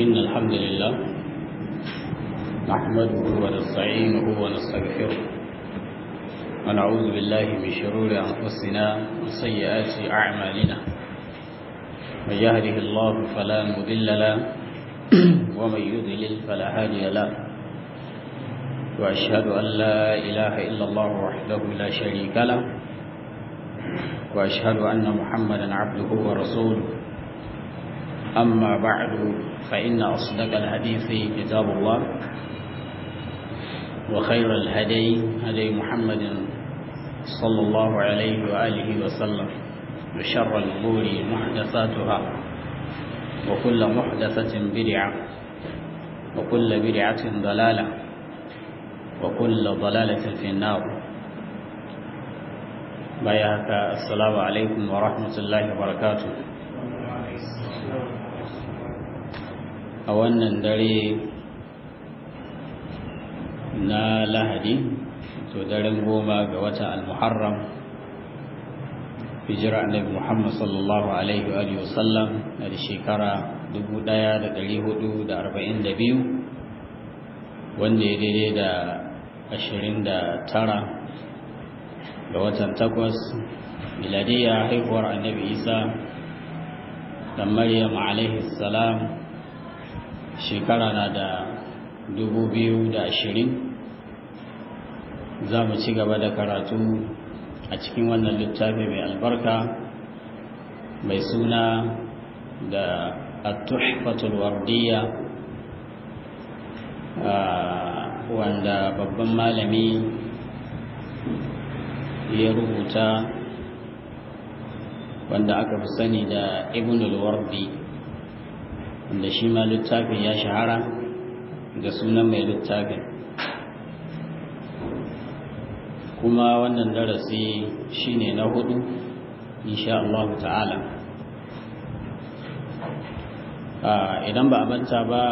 إن الحمد لله نحمده ونستعينه ونستغفره ونعوذ بالله من شرور أنفسنا وسيئات أعمالنا من يهده الله فلا مضل له ومن يضلل فلا هادي له وأشهد أن لا إله إلا الله وحده لا شريك له وأشهد أن محمدا عبده ورسوله أما بعد فإن أصدق الحديث كتاب الله وخير الهدي هدي محمد صلى الله عليه وآله وسلم وشر الأمور محدثاتها وكل محدثة بدعة وكل بدعة ضلالة وكل ضلالة في النار بياك السلام عليكم ورحمة الله وبركاته a wannan dare na lahadi to daren goma ga wata al-muharram hijira annabi muhammad sallallahu alaihi wa sallam na da shekara 1442 wanda ya daidai da 29 ga watan takwas miladiyya haihuwar annabi isa da maryam alaihi salam shekara na da dubu biyu da ashirin za mu ci gaba da karatu a cikin wannan littafi mai albarka mai suna da at-tuhfatul wardiyya wanda babban malami ya rubuta wanda aka fi sani da ibnul wardi wanda shi ma littafin ya shahara da sunan mai littafin kuma wannan darasi shine na hudu insha Allah ta'ala idan ba a manta ba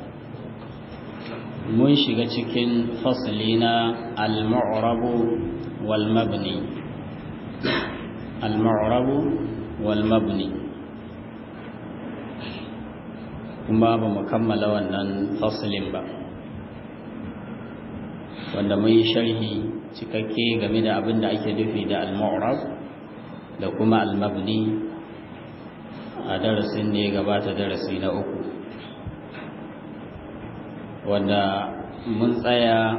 mun shiga cikin fasali na al-mu'rabu wal mabni al-mu'rabu wal mabni kuma ba mu kammala wannan fasalin ba wanda mun yi sharhi cikakke game da abin da ake nufi da al-mu'rab da kuma al-mabni a darasin ne gabata darasi na uku wanda mun tsaya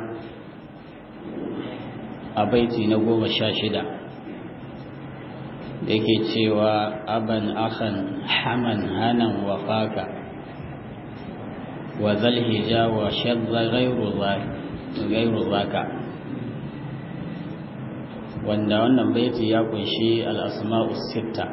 a baiti na goma sha shida da yake cewa aban akhan haman hanan wafaka وذا الهجا وشذ غير ذاك غير ذاك wanda wannan baiti ya kunshi al-asma'u sitta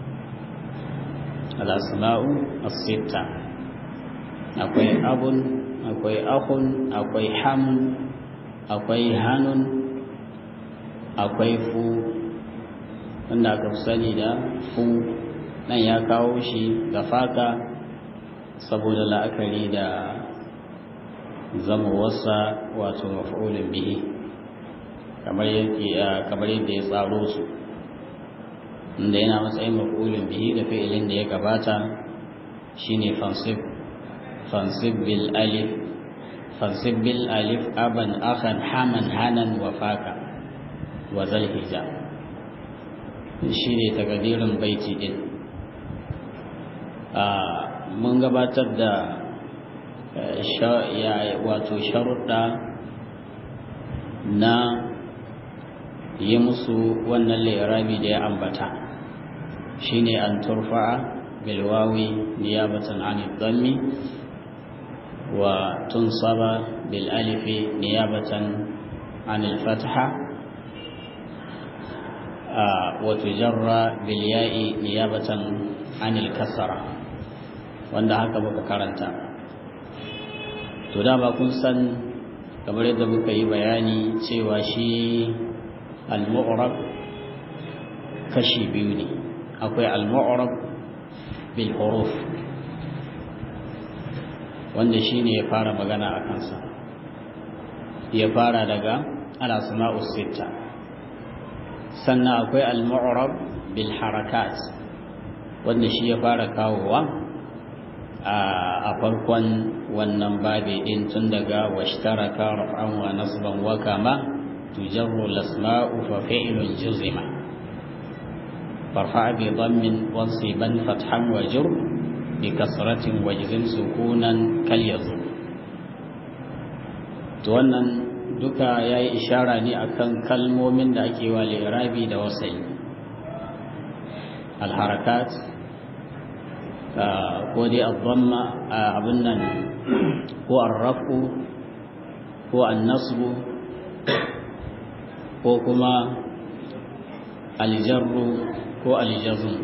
al-asma'u as-sitta akwai abun akwai akhun akwai ham akwai hanun akwai fu wanda aka sani da fu nan ya kawo shi ga faka saboda la'akari da zama wasa wato maf'ulin bihi kamar yadda ya tsaro su inda yana matsayin maf'ulin bihi da fi'ilin da ya gabata shine fansib fansib bil alif fansib bil alif aban akhan haman hanan wa faka wa zal hija shine takadirin baiti din mun gabatar da wato sharuɗa na yi musu wannan lairabi da ya ambata shine an turfa'a bilwawi niyabatan an dhammi wa tunsaba bil alifi niyabatan an al-fatha wa tujarra bil ya'i niyabatan an al-kasra wanda haka muka karanta to dama kun san kamar yadda muka yi bayani cewa shi al-mu'rab kashi biyu ne akwai al-mu'rab bil huruf wanda shine ya fara magana a kansa ya fara daga al-asma'u sitta sannan akwai al-mu'rab bil harakat wanda shi ya fara kawowa a farkon wannan babi din tun daga washtaraka raf'an wa nasban wa kama tujarru lasma'u fa fi'lun juzima farfa bi dhammin wansiban fathan wa jur bi kasratin wajzin sukunan kal yazur to wannan duka yayi ishara ne akan kalmomin da ake wa li'rabi da wasai al harakat ko dai al-dhamma abin nan ko ar-rafu ko an-nasbu ko kuma al-jarru ko al-jazm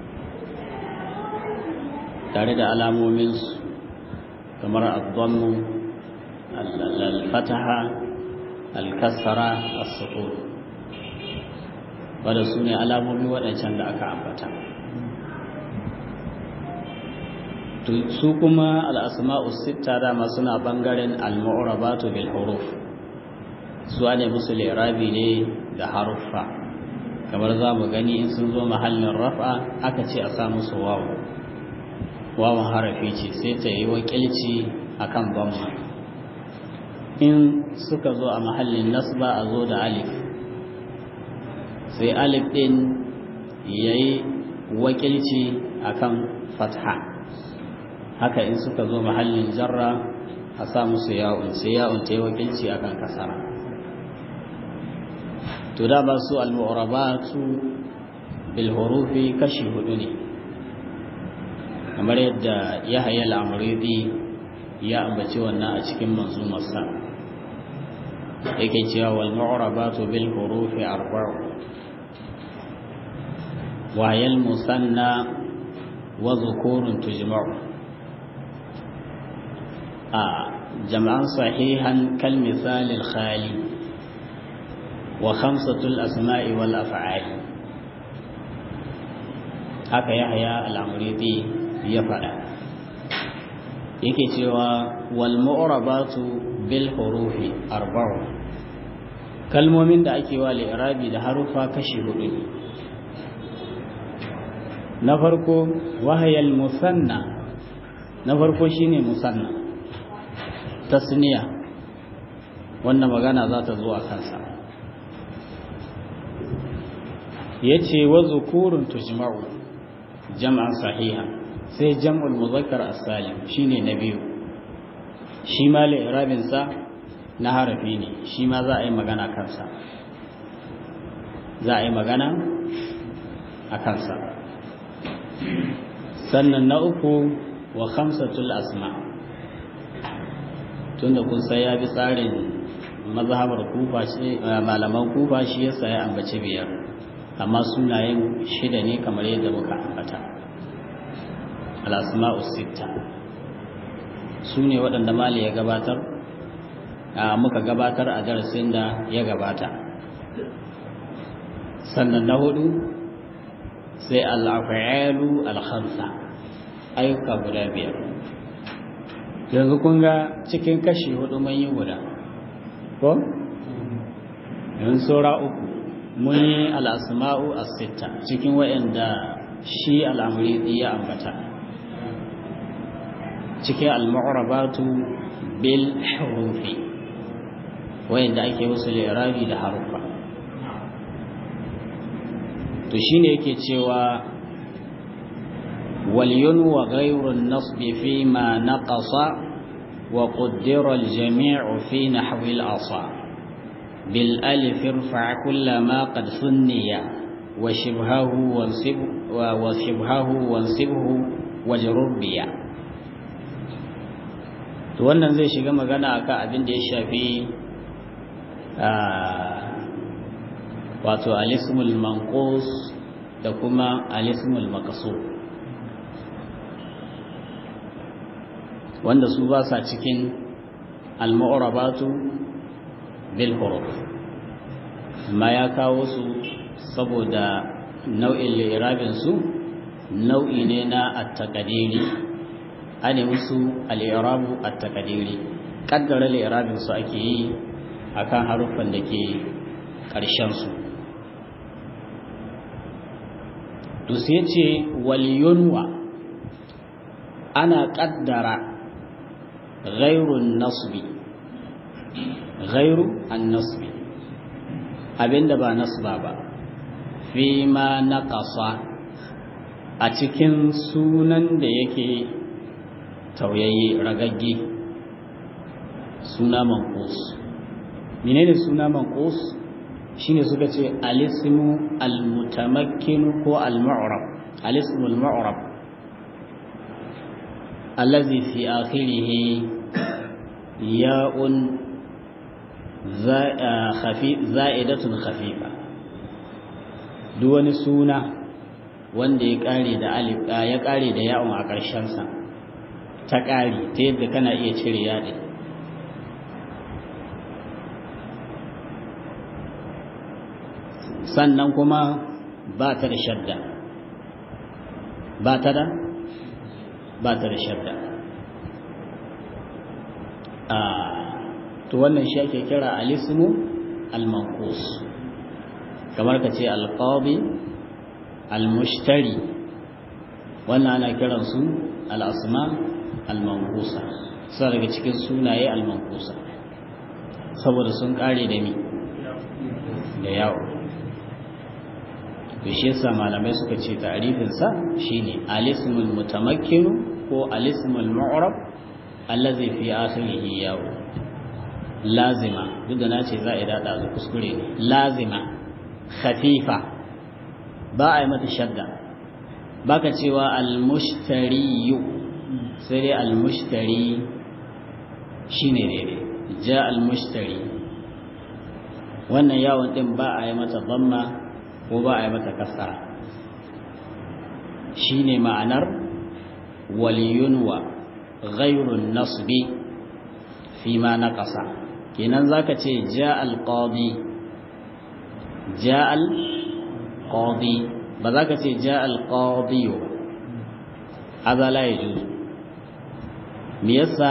tare da alamomin su kamar al-dhammu al-fataha al-kasra as-sukun wanda su ne alamomi waɗancan da aka ambata su kuma al'asma'u sita dama suna ɓangaren al-mu'rabatu bil huruf su ne musu lirabi ne da haruffa kamar za mu gani in sun zo mahallin raf'a aka ce a sa musu wawo wawan harafi ce sai ta yi wakilci a kan bamma in suka zo a mahallin nasba a zo da alif sai alif ɗin ya yi wakilci a kan fatha haka in suka zo mahallin jarra a sa musu ya'un sai ya'un ta yi wakilci akan kasara to da ba su al-mu'rabatu bil hurufi kashi hudu ne kamar yadda Yahya al-Amridi ya ambaci wannan a cikin manzumarsa yake cewa wal mu'rabatu bil hurufi arba'u wa yal musanna wa dhukurun tujma'u جمعا صحيحا كالمثال الخالي وخمسة الأسماء والأفعال haka yahya al'amuridi ya faɗa yake cewa wal mu'rabatu bil hurufi arba'u kalmomin da ake wa li'irabi da harufa kashi hudu ne na farko wahayal musanna na farko shine musanna tasniya wannan magana za ta zo a kansa ya ce wa zukurun tujma'u jam'an sahiha sai jam'ul muzakkar as-salim shine na biyu shi ma li'irabin sa na harafi ne shi ma za a yi magana kansa za a yi magana a kansa sannan na uku wa khamsatul asma' tunda kun sai ya bi tsarin mazhabar kufa shi malaman kufa shi yasa ya ambaci biyar amma sunayen shida ne kamar yadda muka ambata al-asma'u sitta su ne waɗanda mali ya gabatar muka gabatar a darasin da ya gabata sannan na hudu sai al-af'alu al-khamsa ayyuka guda biyar yanzu kun ga cikin kashi hudu mun yi guda ko? yanzu saura uku mun yi al'asma'u a sita cikin wa'yanda shi al'amuri ya ambata cikin al-ma'urabatu bil harufi wa'yanda ake wasu lirabi da harufa to shine yake cewa ولينو غير النصب فيما نقص وقدر الجميع في نحو الأصى بالألف ارفع كل ما قد ثني وشبهه وانصب وشبهه وانصبه وجرر بيا to wannan zai shiga magana akan abin da ya shafi wato alismul manqus da kuma alismul maqsur wanda su ba sa cikin al-mu'rabatu bil huruf amma ya kawo su saboda nau'in li'irabin su nau'i ne na at-taqdiri ane musu al-i'rabu at-taqdiri kaddara li'irabin su ake yi akan haruffan da ke ƙarshen su to sai ce wal yunwa ana ƙaddara ghairun nasbi ghairu an nasbi abinda ba nasba ba fi ma naqasa a cikin sunan da yake tauyayye ragagge suna manqus menene suna manqus shine suka ce alismu almutamakkin ko almu'rab alismu almu'rab allazi fi akhirih ya'un za'idatun khafifa duk wani suna wanda ya kare da alif ya kare da ya'un a ƙarshen sa ta kare ta yadda kana iya cire yaɗi sannan kuma ba ta da shadda ba ta da ba ta da shadda to wannan shi ake kira alismu al-manqus kamar ka ce al-qadi al-mushtari wannan ana kiran su al-asma al-manqusa sai daga cikin sunaye al-manqusa saboda sun kare da mi da yawo to shi yasa malamai suka ce ta'rifin sa shine alismul mutamakkin ko alismul mu'rab allazi fi akhirih yawo lazima duk da nace za a dada da kuskure ne lazima khafifa ba a yi mata shadda baka cewa al-mushtari sai dai al-mushtari shine daidai ja al-mushtari wannan yawon din ba a yi mata dhamma ko ba a yi mata kasara shine ma'anar waliyunwa ghairun nasbi fi ma naqasa kenan zaka ce ja al-qadi ja al-qadi ba za ka ce ja al-qadi hada la yajuz me yasa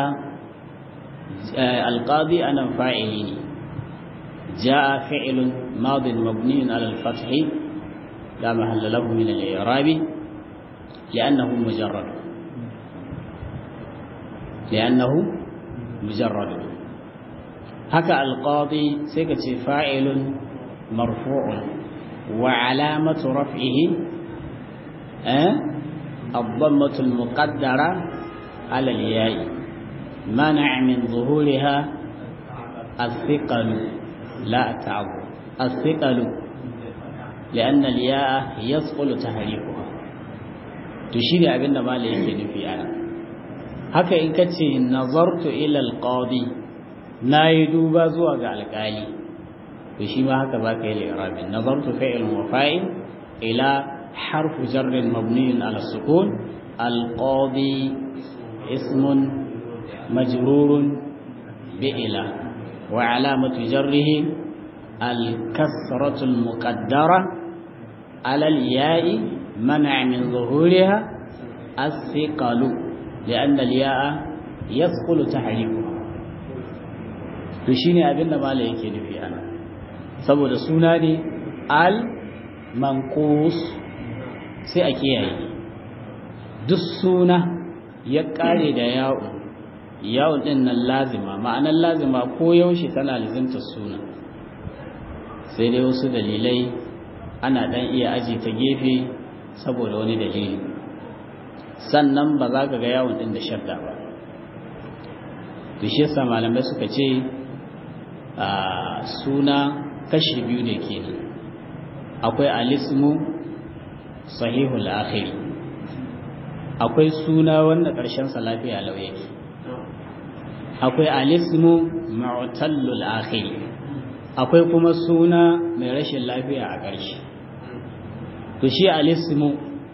al-qadi anan fa'ili ne جاء فعل ماض مبني على الفتح لا محل له من الإعراب لأنه مجرد لأنه مجرد هكا القاضي سيكتي فاعل مرفوع وعلامة رفعه أه؟ الضمة المقدرة على الياء منع من ظهورها الثقل لا تعب الثقل لأن الياء يثقل تحريفها تشير أبن ما ليك في أنا haka in kace nazartu ila alqadi nayi duba zuwa ga alkali to shi ma haka zaka yi al-i'rab nazartu fi'l wa fa'il ila harfu jar mabni ala sukun alqadi ismun majrur bi ila wa alamatu jarrihi الكسرة المقدرة على الياء منع من ظهورها الثقل لأن الياء يثقل تحريكها to shine abin da malai yake nufi ana saboda suna ne al manqus sai a kiyaye duk suna ya kare da ya'u ya'u din nan lazima ma'anar lazima ko yaushe tana lazimta suna sai dai wasu dalilai ana dan iya aji ta gefe saboda wani dalili sannan ba za ka ga yawon din da shadda ba to shi yasa malamai suka ce a suna kashi biyu ne kenan akwai alismu sahihul akhiri akwai suna wanda ƙarshen sa lafiya lau yake akwai alismu mu'tallul akhiri akwai kuma suna mai rashin lafiya a ƙarshe to shi alismu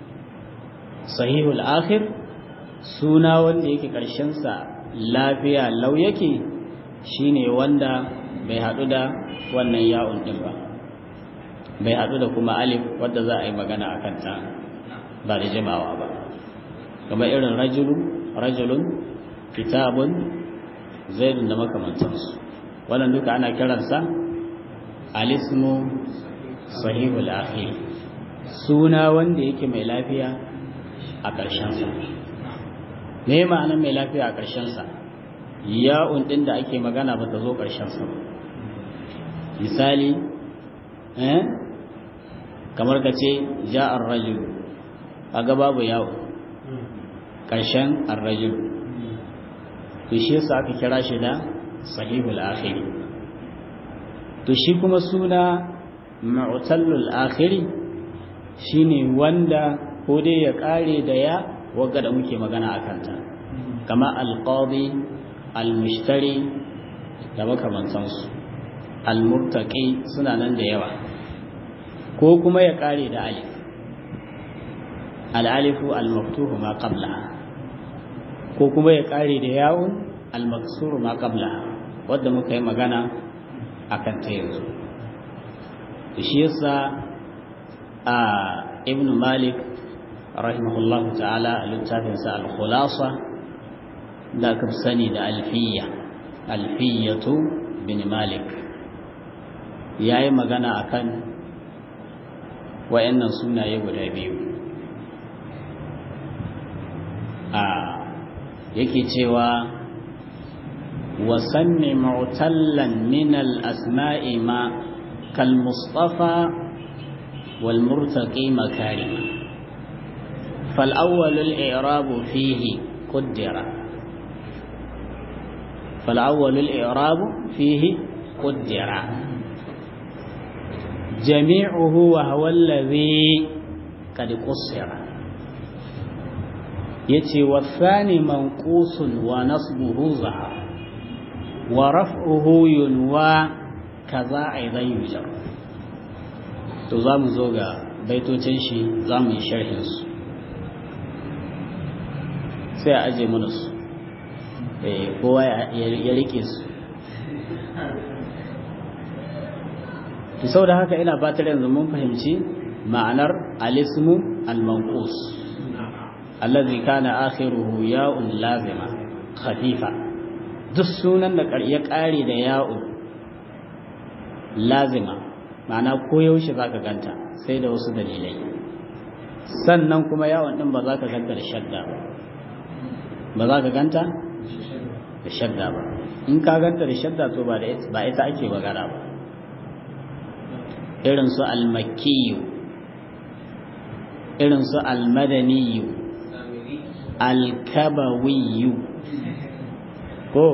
sahihul akhir suna wanda yake sa lafiya lau yake shine wanda bai haɗu da wannan ya'un ɗin ba bai haɗu da kuma alif wadda za a yi magana a kanta ba da jimawa ba kamar irin rajulun rajulun kitabun zaidun da makamantansu wannan duka ana kiransa alismu sahihul akhir suna wanda yake mai lafiya a ƙarshensa me ma'anar mai lafiya a ƙarshensa ya'un ɗin da ake magana ba ta zo ƙarshensa ba misali eh kamar ka ce ja ar-rajul kaga babu ya'un ƙarshen ar-rajul to shi yasa aka kira shi da sahihul akhiri to shi kuma suna mu'tallul akhiri shine wanda ko dai ya kare da ya wagga da muke magana a kanta kama alqadi almushtari da makamantansu almurtaqi suna nan da yawa ko kuma ya kare da alif al-alifu al-maftuhu ma qablaha ko kuma ya kare da yawun al-maksuru ma qablaha wanda muka yi magana akan ta yanzu shi yasa a ibn malik rahimahullahu ta'ala a littafinsa al-khulasa da aka sani da alfiya alfiyatu bin malik ya yi magana akan wayannan sunaye guda biyu a yake cewa wasanni mu'tallan min al-asma'i ma kal mustafa wal murtaqi makarima fal awwal al-i'rab fihi qaddara fal awwal al-i'rab fihi qaddara jami'uhu wa huwa alladhi qad qussira yace wasani manqusun wa nasbuhu zaha wa raf'uhu yunwa kaza aidan yujar to zamu zo ga baitocin shi zamu yi sharhin su sai a aje mana su eh kowa ya rike su to saboda haka ina fatar yanzu mun fahimci ma'anar alismu al-manqus الذي كان آخره ياء لازمة خفيفة duk sunan da ya ƙare da ya'un lazima ma'ana koyaushe za ka ganta sai da wasu dalilai sannan kuma yawon ɗin ba za ka ganta da shadda ba ba za ka ganta da shadda ba in ka ganta da shadda to ba ita ake magana ba irin su almakiyu irin su almadaniyu alkabawiyu ko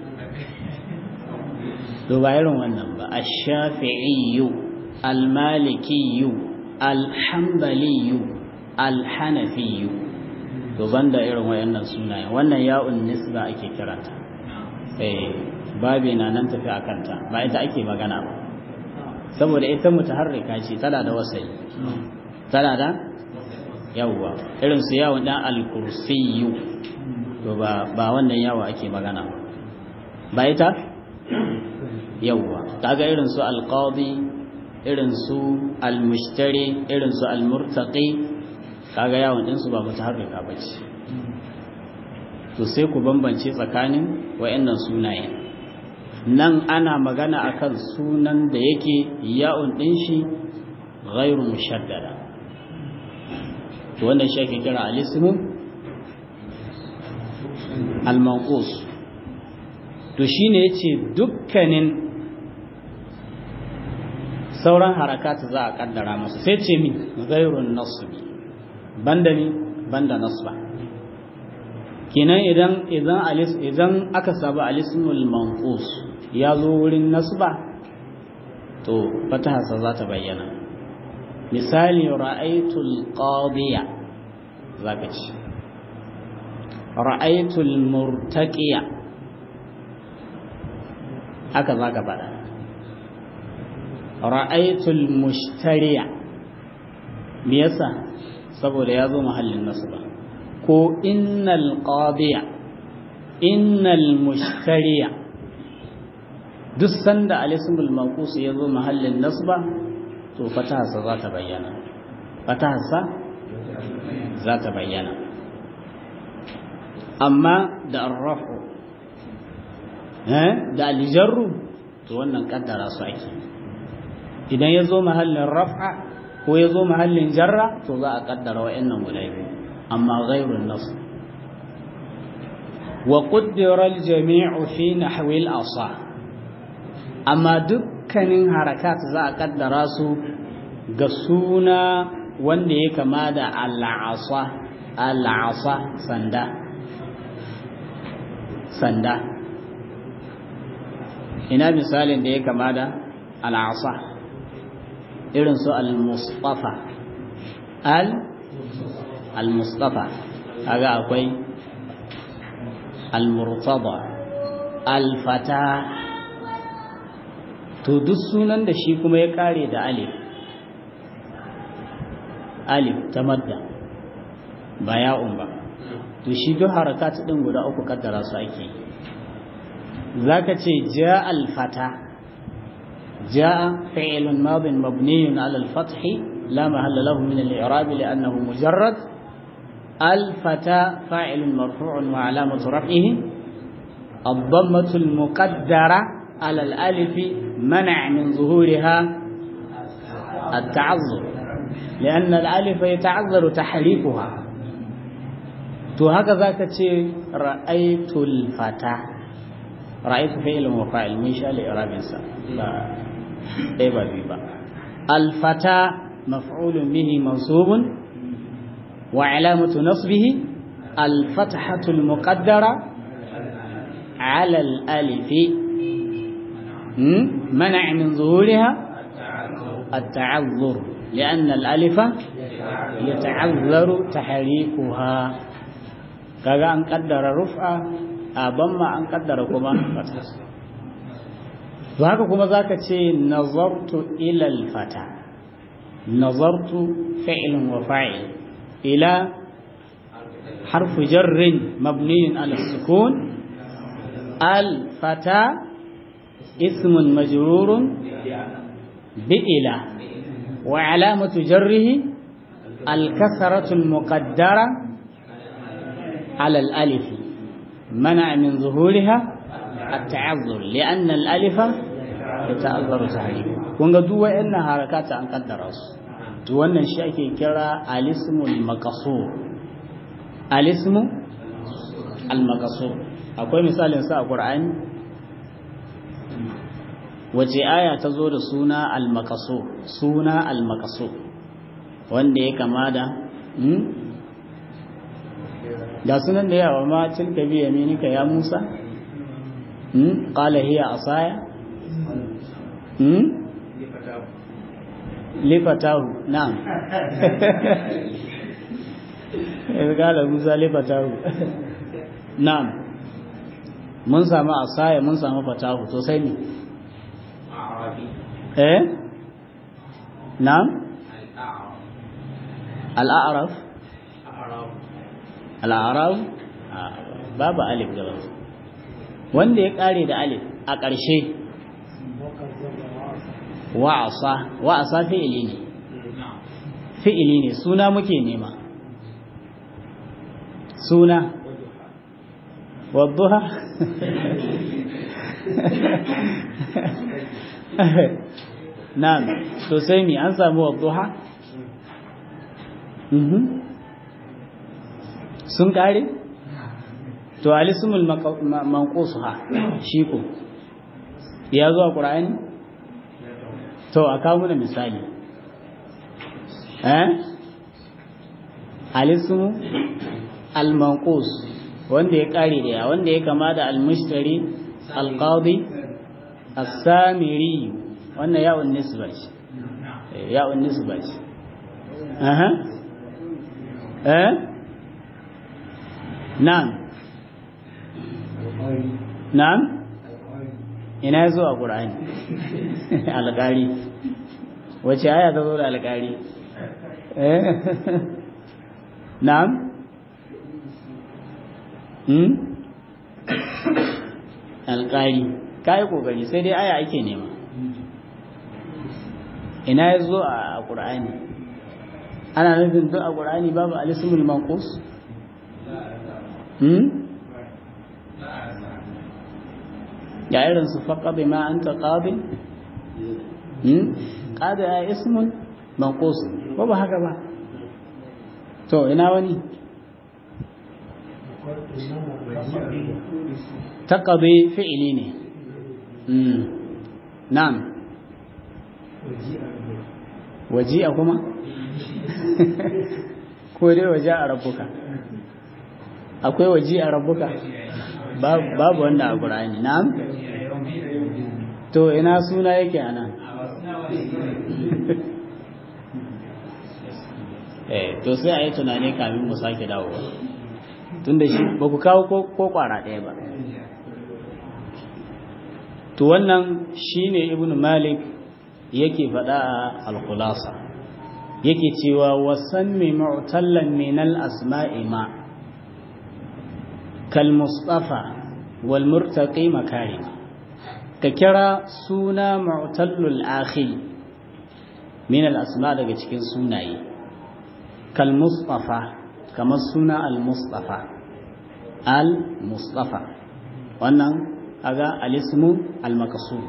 to ba irin wannan ba ash-shafi'iyyu al-malikiyyu al-hanbaliyyu al-hanafiyyu to banda irin wayannan sunaye wannan ya'un nisba ake kiranta eh babe na nan tafi akan ta ba ita ake magana ba saboda ita mutaharrika ce tana da wasai tana da yawwa irin su yawon dan al-kursiyyu to ba ba wannan yawo ake magana ba ita yawwa kaga irin su al-qadi irin su al-mushtari irin su al-murtaqi kaga yawon din su ba mutaharrika bace to sai ku bambance tsakanin wayannan sunaye nan ana magana akan sunan da yake ya'un din shi ghairu mushaddada to wannan shi ake kira al-ismu al-manqus to shine yace dukkanin sauran harakatu za a kaddara masa sai ce mi ghairun nasbi banda mi banda nasba kenan idan idan alis idan aka saba al-ismul manqus ya zo wurin nasba to fataha za ta bayyana misali ra'aitul qadiya zaka ci ra'aitul murtaqiya haka zaka faɗa ra'aitul mushtariya me yasa saboda ya zo mahallin nasba ko innal qadiya innal mushtariya duk sanda al-ismul manqus ya zo mahallin nasba to fatahasa za ta bayyana fatahasa za ta bayyana amma da arrafu da aljarru to wannan kaddara su ake idan ya zo mahallin raf'a ko ya zo mahallin jarra to za a kaddara wa'annan guda biyu amma ghairun nas wa qaddara al-jami'u fi nahwi al-asa amma dukkanin harakat za a kaddara su ga suna wanda ya kama da al-asa al-asa sanda sanda ina misalin da ya kama da al-asa irin su al-mustafa al al-mustafa kaga akwai al-murtada al-fata to duk sunan da shi kuma ya kare da alif alif ta madda ba ya'un ba to shi duk harakat din guda uku kaddara su ake zaka ce ja al-fata ja fi'lun madin mabniyun ala al-fath la mahalla lahu min al-i'rab li'annahu mujarrad al-fata fa'ilun marfu'un wa 'alamatu raf'ihi الضمة المقدرة على الألف منع من ظهورها التعذر لأن الألف يتعذر تحريفها تو هكذا كتير رأيت الفتى رأيت فعل وفاعل من شاء لإعراب إنسان لا إيبا بيبا الفتى مفعول به منصوب وعلامة نصبه الفتحة المقدرة على الألف منع من ظهورها التعذر لأن الألف يتعذر تحريكها kaga an kaddara rufa a bamma an kaddara kuma fata to haka kuma zaka ce nazartu ila alfata nazartu fi'lun wa fa'il ila harfu jarrin mabniyin ala sukun الفتى اسم مجرور بإلى وعلامة جره الكسرة المقدرة على الألف منع من ظهورها التعذر لأن الألف يتعذر تحريفها kunga duk wayannan harakata an kaddara su to wannan shi ake kira alismul maqsur alismu al maqsur akwai misalin sa a Qur'ani wace aya ta zo da suna al-maqasu suna al-maqasu wanda ya kama da hmm da sunan da yawa ma tilka bi yaminika ya Musa hmm qala hiya asaya hmm lifatahu na'am qala Musa lifatahu na'am mun samu asaya mun samu fatahu to sai ne eh na'am al'araf al'araf babu alif gaba wanda ya kare da alif a ƙarshe wa'asa wa'asa fi'ili ne fi'ili ne suna muke nema suna wadduha na'am to sai mi an samu wadduha mhm sun kare to alismul manqusuha shi ko ya zo a qur'ani to a kawo mana misali eh alismu al-manqus wanda ya kare da ya wanda ya kama da al-mushtari al-qadi as-samiri wannan ya'un nisba ce ya'un nisba ce aha eh na'am na'am ina yazo a qur'ani alƙari wace aya ta zo da alƙari eh na'am hmm alƙari kai kokari sai dai aya ake nema ina yazo a qur'ani ana nufin duk a qur'ani babu alismul manqus hmm ya irin su faqad ma anta qadi hmm qadi ya ismun manqus ko ba haka ba to ina wani taqabi fi'ili ne na'am waji'a kuma ko dai waje a rabbuka akwai waje a rabbuka babu wanda a ƙur'ani na'am to ina suna yake anan eh to sai a yi tunani kamin mu sake dawowa tunda shi ba ku kawo ko kwara ɗaya ba to wannan shine ibnu malik yake faɗa a al-khulasa yake cewa wasanmi mu'tallan min al-asma'i ma kal mustafa wal murtaqi makarim ka kira suna mu'tallul akhir min al-asma daga cikin sunaye kal mustafa kamar suna al-mustafa al-mustafa wannan aga al-ismu al-maqsud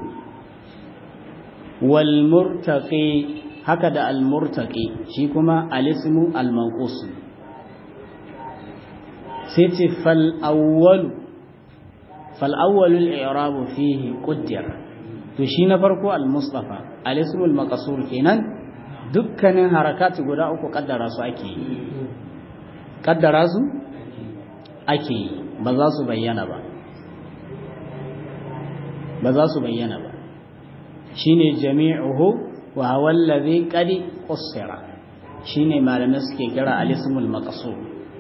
wal murtaqi haka da al-murtaqi shi kuma al-ismu al-manqus sai ce fal awwal fal awwal al-i'rab fihi quddir to shi na farko al-mustafa al-ismu al-maqsur kenan dukkanin harakatu guda uku kaddara su ake yi kaddara su ake yi ba za su bayyana ba ba za su bayyana ba shine jami'uhu wa huwa allazi qad qussira shine malamai suke kira al-ismul maqsur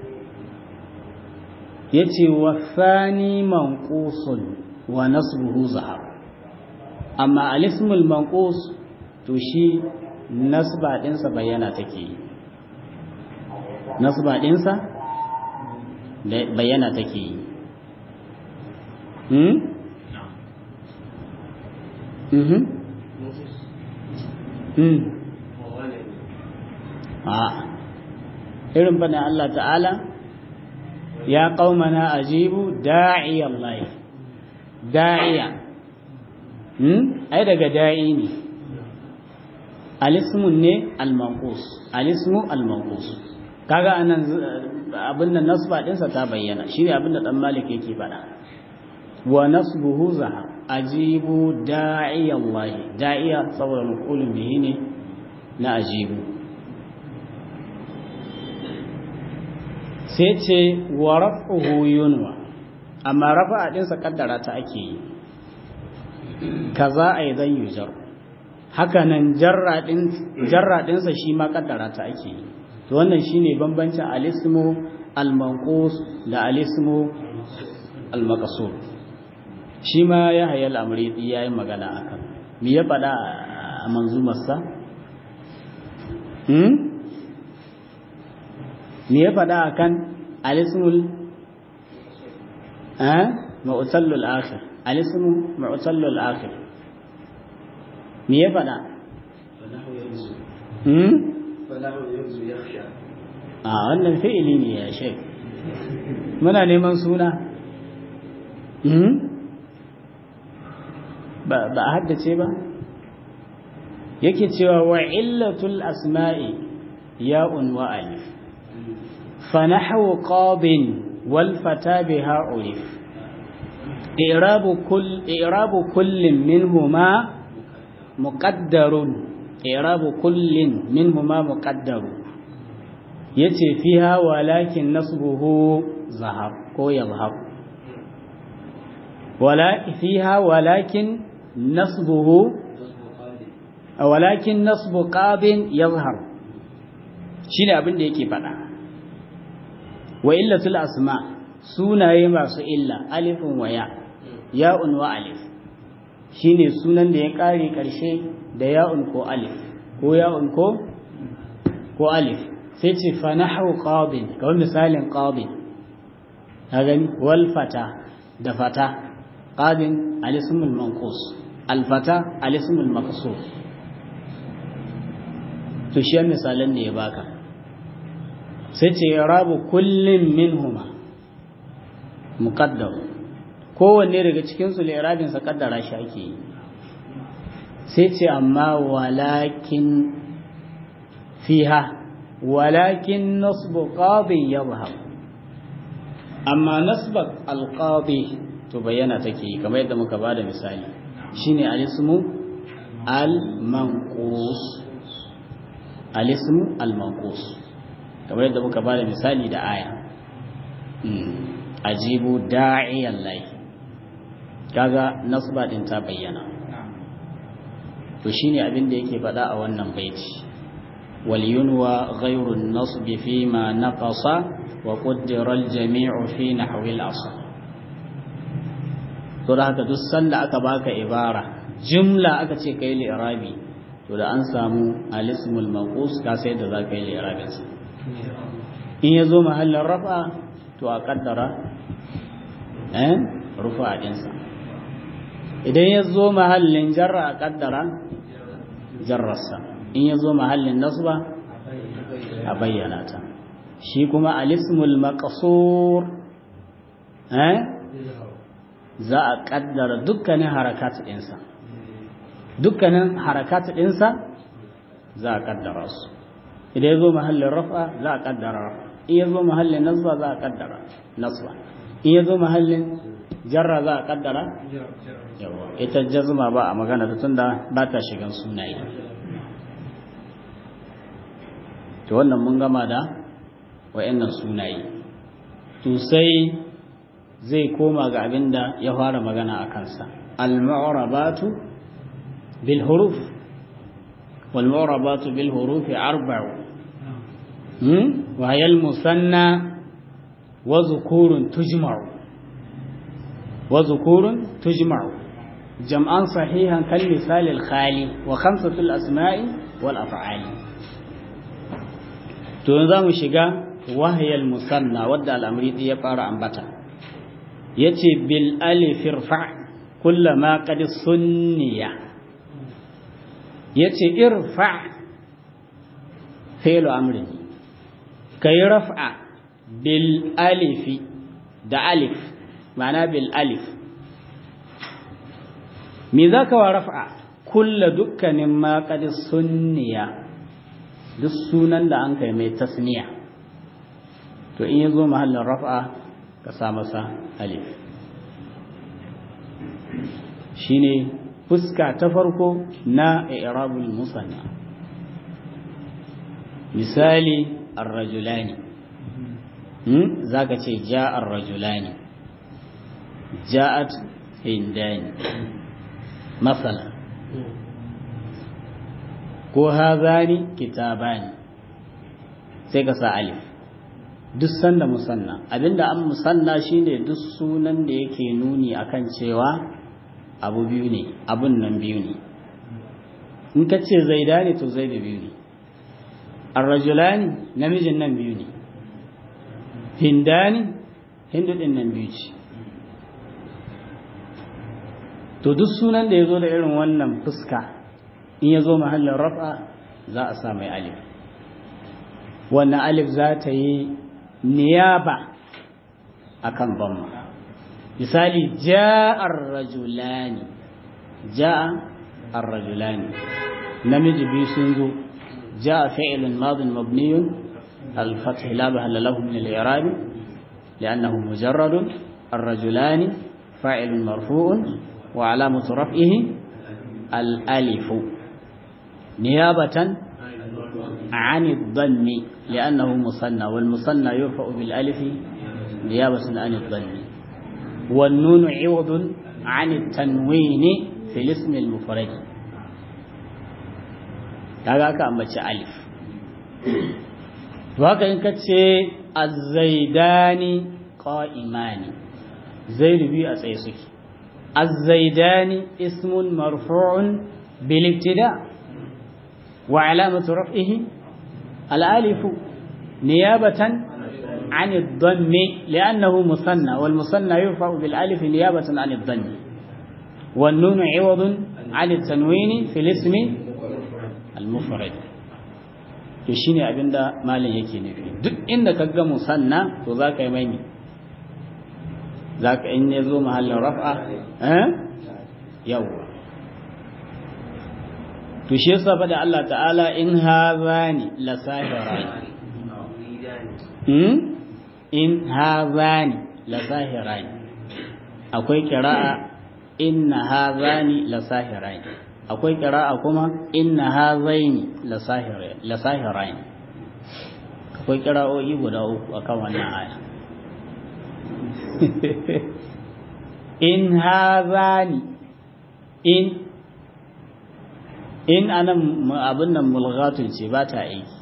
yace wa fani manqusun wa nasbuhu zahar amma al-ismul manqus to shi nasba dinsa bayyana take yi nasba dinsa bayyana take yi hmm mhm a irin bane Allah ta'ala ya qaumana ajibu da'i Allah da'iya hmm ai daga da'i ne alismun ne al-manqus alismu al-manqus kaga anan abin nan nasba dinsa ta bayyana shine abin da dan malik yake faɗa wa nasbuhu zahar ajibu da'i Allah da'iya saboda maf'ulun bihi ne na ajibu sai ce wa raf'uhu yunwa amma rafa'a din sa kaddara ta ake yi kaza aidan yujar haka nan jarra din jarra din sa shi ma kaddara ta ake yi to wannan shine bambancin alismu al-manqus da alismu al-maqsur shi ma ya hayal amridi ya yi magana a kan me ya faɗa a manzumarsa? me ya faɗa a kan alismul ma'utallul akhir alismul ma'utallul akhir me ya faɗa? a wannan fi'ili ne ya shek muna neman suna ba a haddace ba yake cewa wa illatul asma'i ya'un wa alif fa nahwu qabin wal fata biha urif i'rabu kull i'rabu kullin minhuma muqaddarun i'rabu kullin minhuma muqaddarun yace fiha walakin nasbuhu zahab ko yadhhab wala fiha walakin نصبه ولكن نصب قاب يظهر shine abin da yake faɗa wa illatul asma sunaye masu illa alifun wa ya ya'un wa alif shine sunan da ya kare karshe da ya'un ko alif ko ya'un ko ko alif sai ce fa nahwu qadin kawai misalin qadin ka gani wal fata da fata qadin alismul manqus alfata alismul maqsur to shi misalan ne ya baka sai ce rabu kullin minhuma muqaddar kowanne daga cikin su li'rabin sa kaddara shi ake yi sai ce amma walakin fiha walakin nasbu qadin yadhhab amma nasbat alqadi to bayyana take kamar yadda muka bada misali shine alismu al-manqus alismu al-manqus kamar yadda muka bada misali da aya ajibu da'iyan lahi kaga nasba din ta bayyana to shine abin da yake faɗa a wannan baiti wal yunwa ghayru an-nasb fi ma naqasa wa qaddara al-jami'u fi nahwi al-asl to da haka duk sanda aka baka ibara jumla aka ce kai li'irabi to da an samu al-ismul manqus ka sai da zaka yi li'irabin sa in yazo mahallin rafa to a kaddara eh rufa din sa idan yazo mahallin jarra a kaddara jarrarsa in yazo mahallin nasba a bayyana ta shi kuma al-ismul maqsur eh za a kaddara dukkanin harakat ɗinsa dukkanin harakat ɗinsa za a kaddara su idan ya zo mahallin rafa za a kaddara rafa in ya zo mahallin nasba za a kaddara nasba in ya zo mahallin jarra za a kaddara yawa ita jazma ba a magana ta tunda ba ta shigan sunaye to wannan mun gama da wa'annan sunaye to sai zai koma ga abin da ya fara magana a kansa al-mu'rabatu bil huruf wal mu'rabatu bil huruf arba'u hmm wa hiya al musanna wa dhukurun tujma'u wa dhukurun tujma'u jam'an sahihan kal misal al khali wa khamsatu al asma'i wal af'ali to yanzu mu shiga wahiyal musanna wadda al-amri ya fara ambata yace bil alif irfa kullama qad sunniya yace irfa fi'lu amri kai raf'a bil alif da alif ma'ana bil alif me zaka wa raf'a kulla dukkanin ma qad sunniya duk sunan da an kai mai tasniya to in yazo mahallin raf'a ka sa masa alif shine fuska ta farko na i'rabul musanna misali ar-rajulani hmm zaka ce ja'a ar-rajulani ja'at hindani masala ko hazani kitabani sai ka sa alif duk sanda musanna abinda an musanna shine duk sunan da yake nuni akan cewa abu biyu ne abun nan biyu ne in ka ce zaidani to zaidu biyu ne arrajulani namijin nan biyu ne hindani hindu din nan biyu ce to duk sunan da ya zo da irin wannan fuska in ya zo mahallin rafa za a sa mai alif wannan alif za ta yi niyaba akan bamma misali ja'ar rajulani ja'a ar-rajulani namiji biyu sun zo ja'a fi'lun madin mabniyun al-fath la bahalla lahu min al-i'rab لأنه مجرد الرجلان فاعل مرفوع وعلامة رفعه الألف نيابة عن الضم لأنه مثنى والمثنى يرفع بالألف نيابة عن الضم والنون عوض عن التنوين في الاسم المفرد kaga aka ambaci alif to haka in kace az-zaidani qa'imani zaidu biyu a tsaye suke az-zaidani ismun marfu'un bil ibtida wa alamatu raf'ihi al-alif niyabatan عن الضم لأنه مثنى والمثنى يرفع بالألف نيابة عن الضم والنون عوض عن التنوين في الاسم المفرد to shine abinda malam yake nufi duk inda ka ga musanna to zaka yi mai zaka in ya zo mahallin raf'a eh yawa to shi yasa fa da Allah ta'ala in hazani la sahirani hmm in hazani la sahirani akwai qira'a inna hadhani la sahirani akwai qira'a kuma inna hadhaini la sahirani la sahirani akwai qira'o'i guda uku akan wannan aya in hadhani in in anan abin nan mulghatun ce ba ta aiki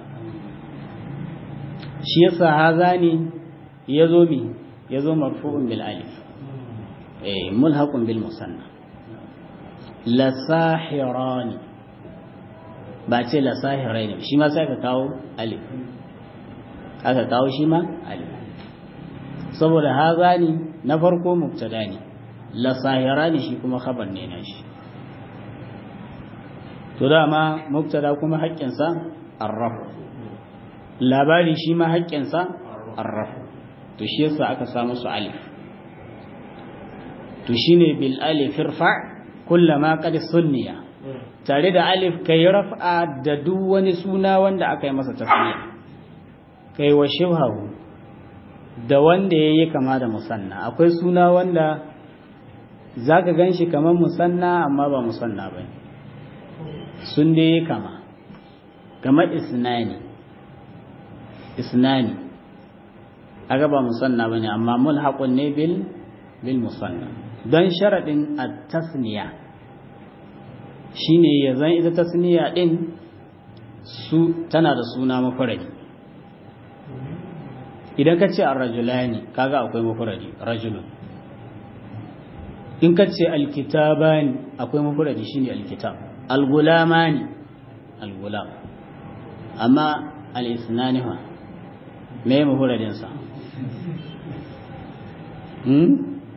shi yasa hazani yazo mi yazo marfu'un bil alif eh mulhaqun bil musanna la sahirani ba ce la sahiraini shi ma sai ka kawo alif aka kawo shi ma alif saboda hazani na farko mubtada ne la sahirani shi kuma khabar ne na shi to dama mubtada kuma haƙƙinsa arraf labari shi ma haƙƙinsa arraf to shi yasa aka samu su alif to shine bil alif irfa kullama qad sunniya tare da alif kai raf'a da duk wani suna wanda aka yi masa tasniya kai wa shibhahu da wanda yayi kama da musanna akwai suna wanda zaka ganshi kamar musanna amma ba musanna bane sun dai kama kamar isnani isnani aga ba musanna bane amma mulhaqun ne bil bil musanna don sharadin at-tasniya shine yazan ita tasniya din su tana da suna mafaradi idan ka ce ar-rajulani kaga akwai mafaradi rajulun in ka ce al-kitabani akwai mafaradi shine al-kitab al-gulamani al-gulam amma al-isnani fa me mafaradinsa hmm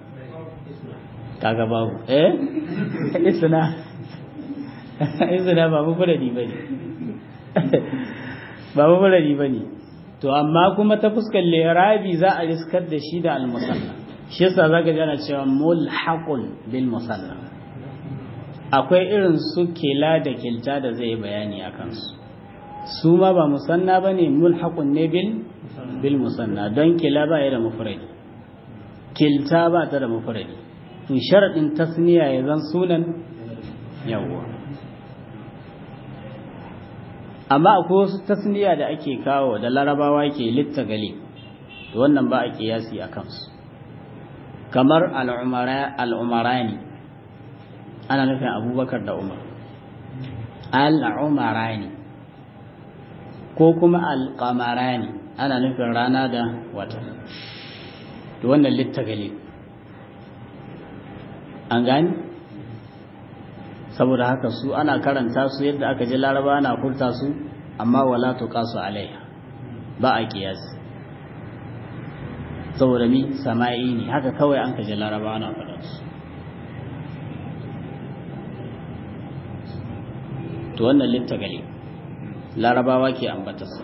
kaga babu eh isna isna ba mafuradi bane ba mafuradi bane to amma kuma ta fuskar lirabi za a riskar da shi da al-musanna shi yasa zaka ji ana cewa mulhaqun bil musanna akwai irin su kila da kilta da zai bayani akan su su ma ba musanna bane mulhaqun ne bil bil musanna don kila ba ya da mufradi kilta ba ta da mufradi to sharadin tasniya ya zan sunan yawwa amma akwai wasu tasniya da ake kawo da larabawa ke litta gali to wannan ba a kiyasi a kansu kamar al'umarani ana nufin abubakar da umar al'umarani ko kuma al'amarani ana nufin rana da wata da wannan littagali an gani saboda haka su ana karanta su yadda aka ji laraba na furta su amma wala tuqasu alaiha ba a kiyasi saboda mi sama'i ne haka kawai an ka ji laraba na faɗa su to wannan littagali larabawa ke ambatarsa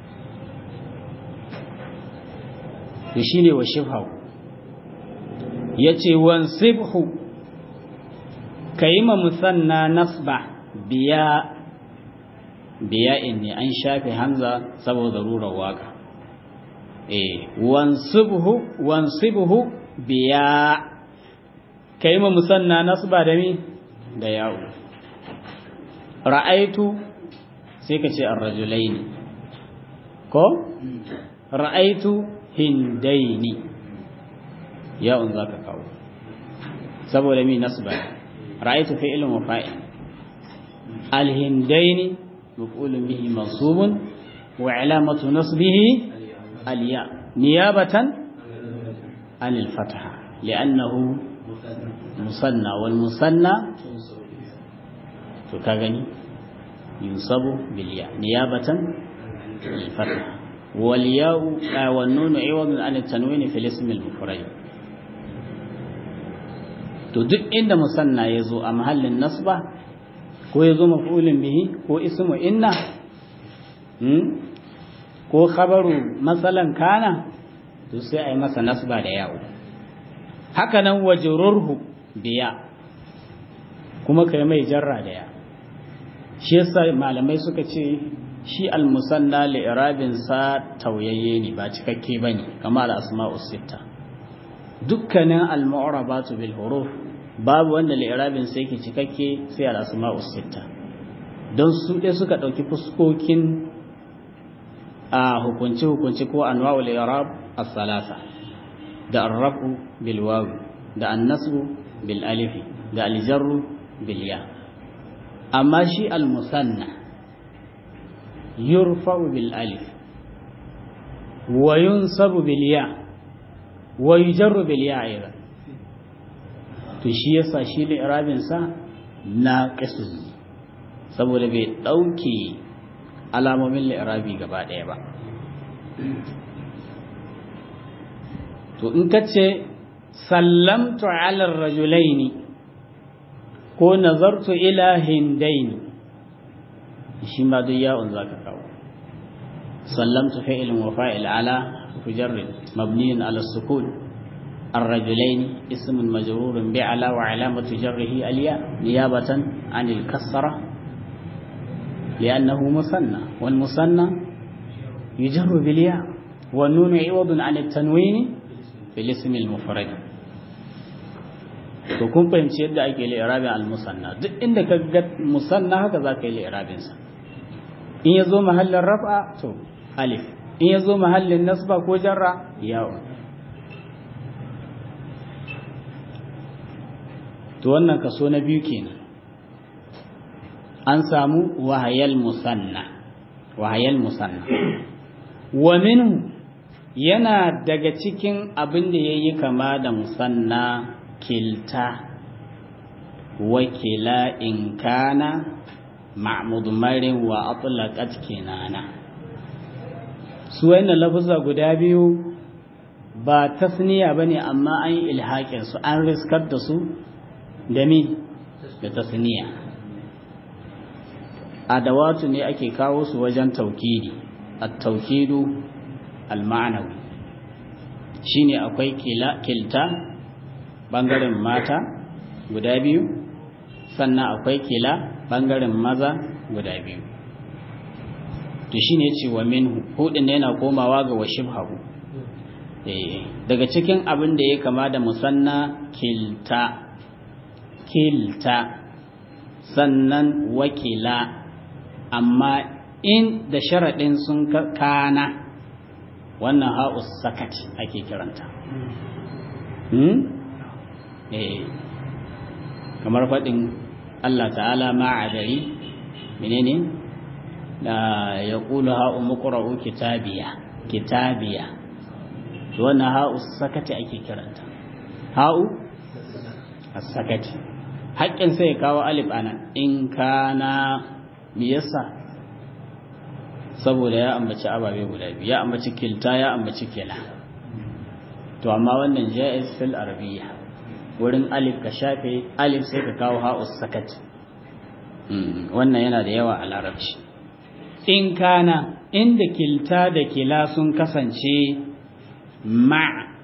to shine wa shibhu yace wan sibhu kayima musanna nasba biya biya inni an shafe hamza saboda rurar waka eh wan sibhu wan sibhu biya kayima musanna nasba da mi da yawo ra'aitu sai ka ce ar-rajulaini ko ra'aitu hindaini ya'un zaka kawo saboda mi nasba ra'aytu fi'lun wa fa'il al-hindaini maf'ulun bihi mansubun wa 'alamatu nasbihi al-ya niyabatan an al-fatha li'annahu musanna wal musanna to ka gani yunsabu bil ya niyabatan al-fatha والياء والنون عوض عن التنوين في الاسم المفرد to duk inda musanna ya zo a mahallin nasba ko ya zo maf'ulin bihi ko ismu inna ko khabaru matsalan kana to sai a yi masa nasba da yawo haka nan wajururhu biya kuma kai mai jarra da ya shi yasa malamai suka ce shi almusanna li'irabin sa tauyayye ne ba cikakke bane kamar asma'us sitta dukkanin al-mu'rabatu bil huruf babu wanda li'irabin sai yake cikakke sai al-asma'us sitta don su ɗaya suka ɗauki fuskokin a hukunci hukunci ko anwa'ul i'rab as-salasa da ar-raf'u bil wawi da an-nasbu bil alifi da al-jarru bil ya amma shi al-musanna yurfa'u bil alif wa yunsabu bil ya wa yujarru bil ya aidan to shi yasa shi li'irabin sa naqisun saboda bai dauke alamomin li'irabi gaba daya ba to in kace sallamtu ala ar-rajulaini ko nazartu ila hindaini shi ma duk ya'un zaka kawo sallamtu fi'lun wa fa'il ala mujarrad mabniun ala sukun الرجلين اسم مجرور بعلى وعلامة جره الياء نيابة عن الكسرة لأنه مثنى والمثنى يجر بالياء والنون عوض عن التنوين في الاسم المفرد to kun fahimci yadda ake li'irabin al-musanna duk inda ka ga musanna haka za ka yi li'irabin sa in ya zo mahallin raf'a to alif in ya zo mahallin nasba ko jarra yawon to wannan kaso na biyu kenan an samu wahayal musanna wahayal musanna wa minhu yana daga cikin abin da yayi kama da musanna kilta wakila in kana ma'mudmarin wa atlaqat kinana su wannan lafuzza guda biyu ba tasniya bane amma an yi ilhaƙin su an riskar da su da mi da tasniya adawatu ne ake kawo su wajen taukidi at-taukidu al-ma'nawi shine akwai kila kilta bangaren mata guda biyu sannan akwai kila bangaren maza guda biyu to shine ce wa minhu hudin ne yana komawa ga washibhahu eh daga cikin abin da ya kama da musanna kilta kilta sannan wakila amma in da sharaɗin sun kana wannan ha'us sakat ake kiranta kamar faɗin Allah ta'ala ma'adari menene da ya ƙulu ha'u muƙura'u kitabiya kitabiya wannan ha'us sakati ake kiranta ha'u as-sakati haƙƙin sai ya kawo alif ana in kana me yasa saboda ya ambaci ababe guda biyu ya ambaci kilta ya ambaci kila to amma wannan jaiz fil arabiyya wurin alif ka shafe alif sai ka kawo ha'us sakat wannan yana da yawa a larabci in kana inda kilta da kila sun kasance ma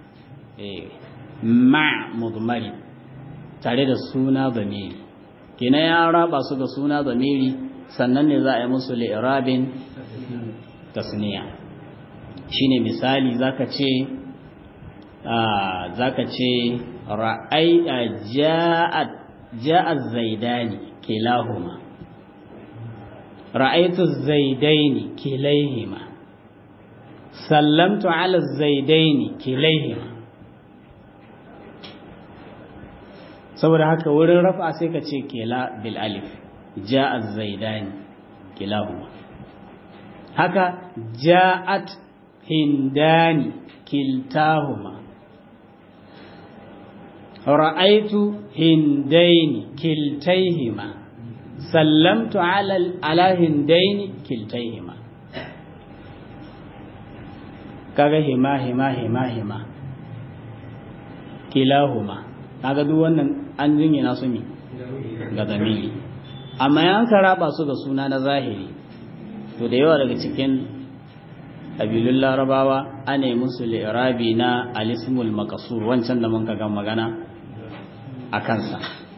ma mudmari tare da suna zamiri kina ya raba su ga suna zamiri sannan ne za a yi musu li'irabin tasniya shine misali zaka ce zaka ce ra'ai ja'at ja'at zaidani kilahuma ra'aitu zaidaini kilaihima sallamtu ala zaidaini kilaihima saboda haka wurin rafa sai ka ce kila bil alif ja'at zaidani kilahuma haka ja'at hindani kiltahuma ra'aitu hindaini kiltaihima sallamtu ala ala hindaini kiltaihima kaga hima hima hima hima kilahuma kaga duk wannan an jingina su ne ga zamiri amma yan ka raba su ga suna na zahiri to da yawa daga cikin ƙabilun larabawa ana yi musu li'irabi na alismul makasur wancan da mun ga magana a kansa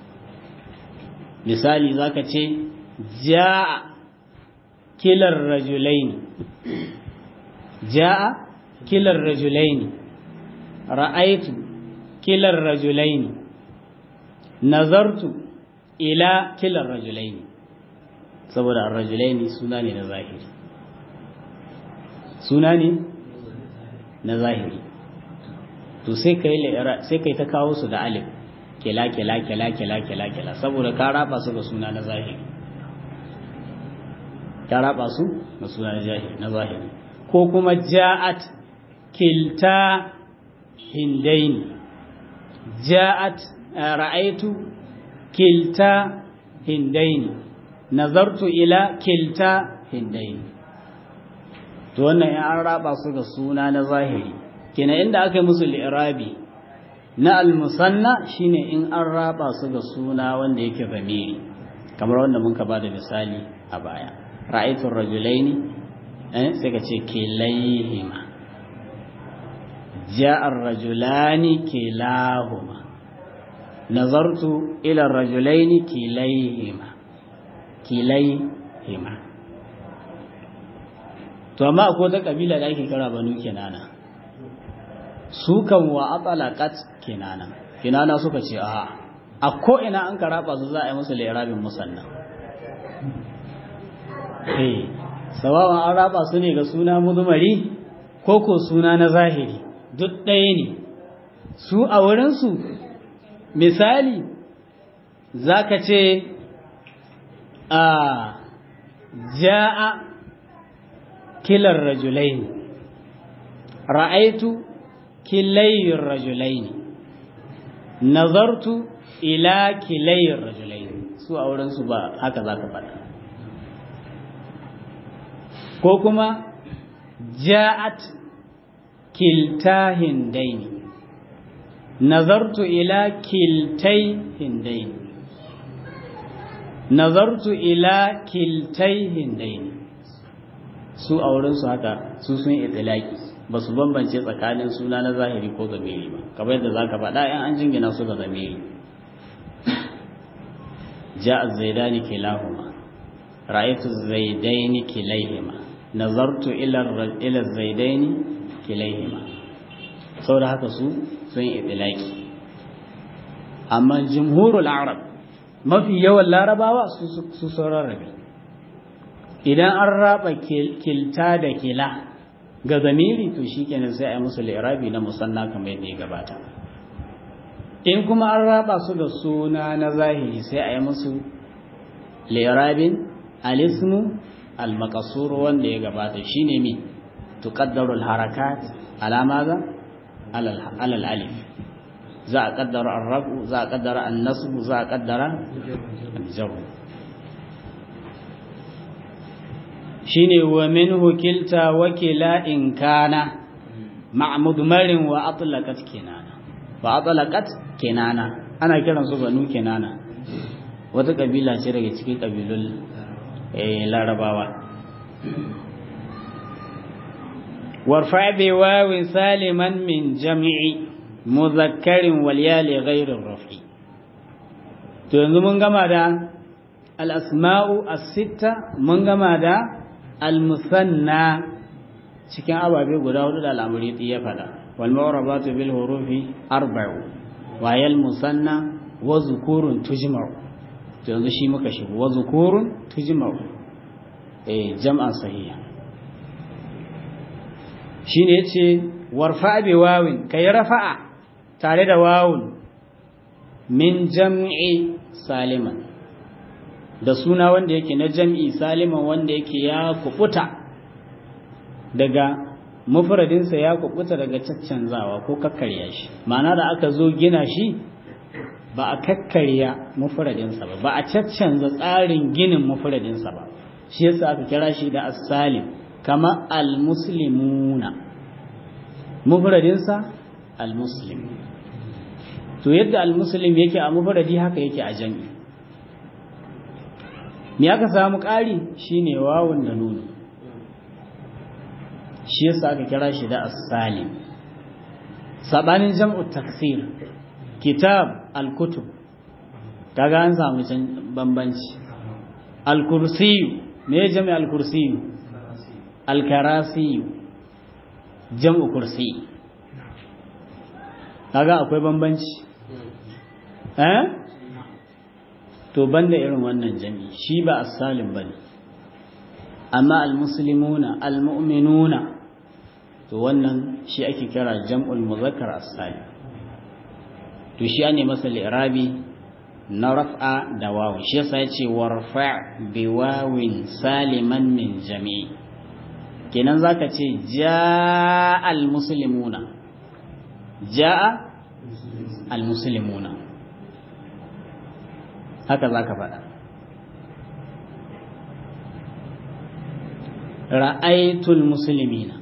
misali zaka ce ja'a kilar rajulaini ja'a kilar rajulaini ra'aitu kilar rajulaini nazartu ila kilar rajulaini saboda ar-rajulaini suna ne na zahiri suna ne na zahiri to sai kai sai kai ta kawo su da alif kila kila kila kila kila kila saboda ka raba su ga suna na zahiri ka raba su ga suna na zahiri na zahiri ko kuma ja'at kilta hindaini ja'at ra'aitu kilta hindaini nazartu ila kilta hindaini to wannan ya an raba su ga suna na zahiri kenan inda aka yi musu li'irabi na almusanna shine in an raba su ga suna wanda yake zamiri kamar wanda mun ka ba da misali a baya ra'aytu rajulaini eh sai ka ce kilayhima ja'a ar-rajulani kilahuma nazartu ila ar-rajulaini kilayhima kilayhima to amma akwai wata kabila da ake kira banu kinana su kan wa atalaqat kinana kinana suka ce a a ko ina an karaba su za a yi musu lirabin musanna eh sawawan an raba su ne ga suna mudumari ko ko suna na zahiri duk ɗaya ne su a wurinsu misali za ka ce a ja'a kilar rajulaini ra'aitu kilayin rajulaini nazartu ila kilayin rajulaini su a wurinsu ba haka za ka faɗa ko kuma ja'at kilta hindaini nazartu ila kiltai hindaini nazartu ila kiltai hindaini su a wurinsu haka su sun itilaki ba su bambance tsakanin suna na zahiri ko zamiri ba kamar yadda za ka faɗa yan an jingina su ga zamiri ja'a zaidani kilahuma ra'aytu zaidaini kilaihima nazartu ila ila zaidaini kilaihima saboda haka su sun itilaki amma jumhurul arab mafi yawan larabawa su sauran rabi idan an raba kilta da kila ga zamiri to shikenan sai a yi musu lirabi na musanna kamar yadda ya gabata in kuma an raba su da suna na zahiri sai a yi musu lirabin alismu al-maqsur wanda ya gabata shine mi tuqaddaru al-harakat ala maza ala al-alif za a kaddara ar-rafu za a kaddara an-nasb za a kaddara al-jarr shine wa minhu kilta wa kila in kana ma'mud marin wa atlaqat kinana wa atlaqat kinana ana kiran su banu kinana wata kabila ce daga cikin kabilun larabawa warfa bi wawin saliman min jami'i muzakkarin wal yali ghairir rafi to yanzu mun gama da al asma'u as-sitta mun gama da al-musanna cikin ababe guda hudu da al'amuri ya fada wal ma'rabatu bil hurufi arba'u wa yal musanna wa zukurun tujma'u to yanzu shi muka shigo wa zukurun tujma'u eh jam'an sahiha shine yace warfa bi wawin kai rafa'a tare da wawun min jam'i saliman da suna wanda yake na jam'i saliman wanda yake ya kubuta daga mufradinsa ya kubuta daga caccanzawa ko kakkarya shi ma'ana da aka zo gina shi ba a kakkarya mufradinsa ba ba a caccanza tsarin ginin mufradinsa ba shi yasa aka kira shi da as-salim kama al-muslimuna mufradinsa al-muslim to yadda al-muslim yake a mufradi haka yake a jami'i me aka samu ƙari shine wawun da nunu shi yasa aka kira shi da as-salim sabanin jam'u taksir kitab al-kutub kaga an samu bambanci al-kursi me jami al-kursi al-karasi jam'u kursi kaga akwai bambanci eh to banda irin wannan jami'i shi ba as-salim bane amma al-muslimuna al-mu'minuna to wannan shi ake kira jam'ul muzakkar as-salim to shi ne masa li'rabi na raf'a da wawu shi yasa yace warfa bi wawin saliman min jami'i kenan zaka ce jaa al-muslimuna jaa al-muslimuna haka zaka faɗa ra'aytul muslimina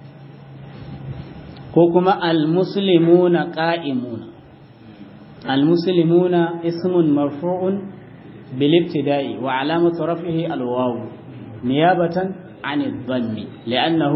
ko kuma al-muslimuna qa'imuna al-muslimuna ismun marfu'un bil ibtida'i wa 'alamatu raf'ihi al-waw niyabatan 'an ad-dhammi li'annahu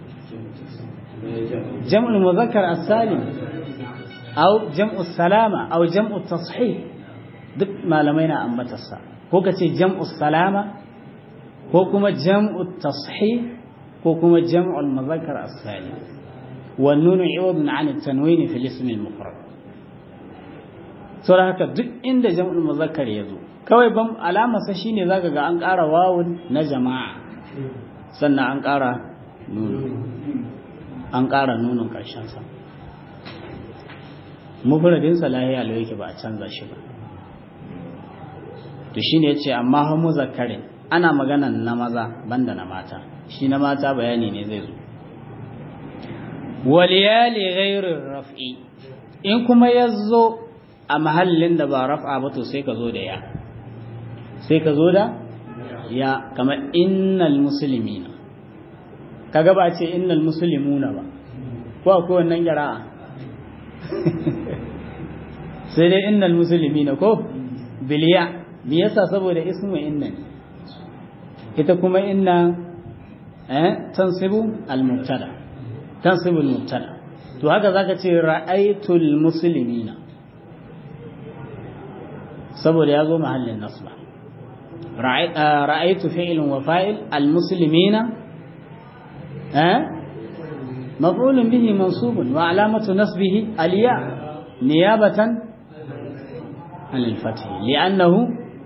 jam'u al-mudhakkar as-salim aw jam'u salama aw jam'u tashih duk malamai na ambatarsa ko kace jam'u salama ko kuma jam'u tashih ko kuma jam'u al-mudhakkar as-salim wan nun 'iwadun 'an at-tanwin fi al-ism al-mufrad saboda haka duk inda jam'ul muzakkar yazo kawai ban alama sa shine zaka ga an ƙara wawun na jama'a sannan an ƙara nunu an ƙara nunun ƙarshen sa mufradin sa lahiya lo yake ba a canza shi ba to shine yace amma ha muzakkarin ana magana na maza banda na mata shi na mata bayani ne zai zo waliyali ghairir raf'i in kuma yazo a mahallin da ba raf'a ba to sai ka zo da ya sai ka zo da ya kamar innal muslimina kaga ba ce innal muslimuna ba ko akwai wannan qira'a sai dai innal muslimina ko biliya me yasa saboda ismu inna ita kuma inna eh tansibu al mubtada tansibu al mubtada to haka zaka ce ra'aytul muslimina saboda ya zo mahallin nasba ra'aytu fi'lun wa fa'il almuslimina eh maf'ulun bihi mansubun wa alamatu nasbihi aliya niyabatan an al-fath li'annahu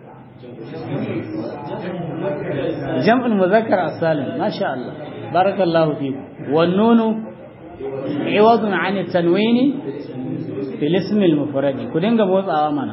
جمع المذكر السالم ما شاء الله بارك الله فيكم والنون عوض عن التنوين في الاسم المفرد كدنga motsawa mana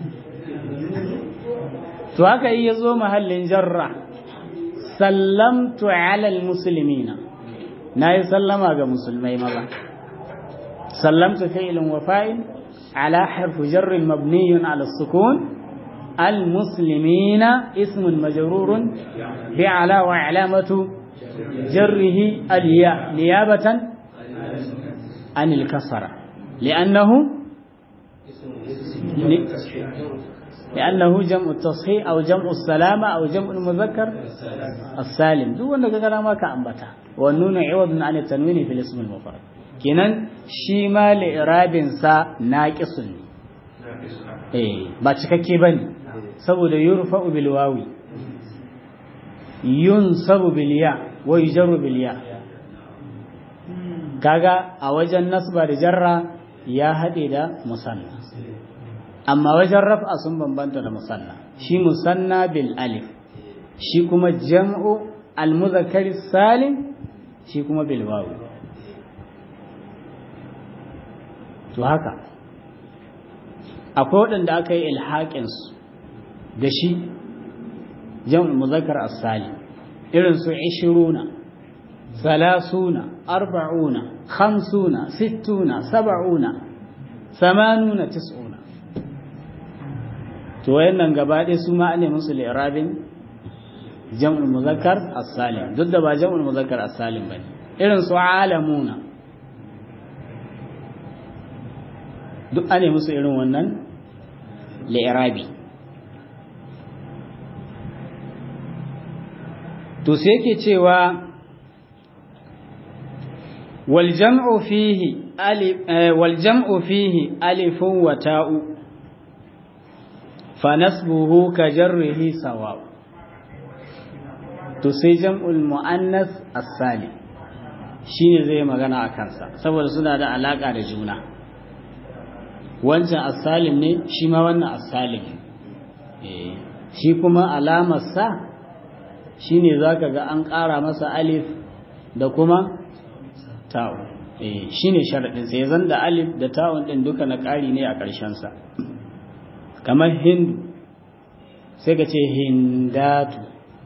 to haka yi yazo mahallin jarra sallamtu ala almuslimina nayi sallama ga musulmai maza sallamtu fi'lun wa fa'il ala harf jarr mabni ala sukun المسلمين اسم مجرور بعلى وعلامة جره الياء نيابة عن الكسرة لأنه لأنه جمع التصحيح أو جمع السلامة أو جمع المذكر السالم دو أنك كلامك كأنبتا والنون عوض عن التنوين في الاسم المفرد كنن شيما لإراب سا ناقص eh ba cikakke bane saboda yurfa'u bil wawi yunsabu bil ya wa yujarru bil ya kaga a wajen nasba da jarra ya hade da musanna amma wajen raf'a sun bambanta da musanna shi musanna bil alif shi kuma jam'u al muzakkar salim shi kuma bil wawi to haka akwai waɗanda aka yi ilhaƙinsu da shi jam'ul muzakkar as-salim irin su ishiruna salasuna arba'una khamsuna sittuna saba'una samanuna tis'una to wayannan gaba ɗaya su ma ne musu li'rabin jam'ul muzakkar as-salim duk da ba jam'ul muzakkar as-salim bane irin su alamuna duk ane musu irin wannan li'irabi to sai yake cewa wal jam'u fihi alif wal jam'u fihi alifun wa ta'u fa nasbuhu ka jarrihi sawa to sai jam'ul muannas as-salim shine zai magana a kansa saboda suna da alaka da juna wancan asalim ne shi ma wannan asalim shi kuma alamarsa shi ne za ka ga an ƙara masa alif da kuma ta'u shi ne sharaɗinsa ya zan da alif da ta'un ɗin duka na ƙari ne a ƙarshensa kamar hindu sai ka ce hindatu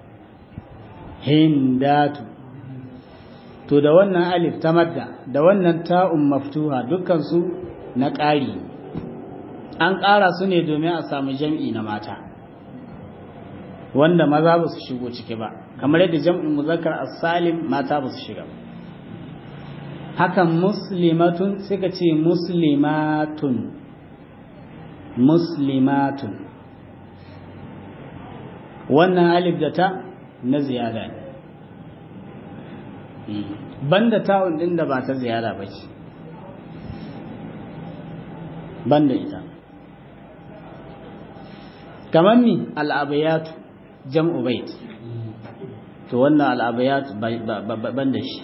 hindatu to da wannan alif ta madda da wannan ta'un maftuha dukkansu na ƙari an ƙara su ne domin a samu jam'i na mata wanda maza ba su shigo ciki ba kamar yadda jam'in muzakkar as-salim mata ba su shiga hakan muslimatun suka ce muslimatun muslimatun wannan alif da ta na ziyada ne banda ta'un din da ba ta ziyara ba ce banda ita kamar mi al'abayatu jam'u bait to wannan al'abayatu banda shi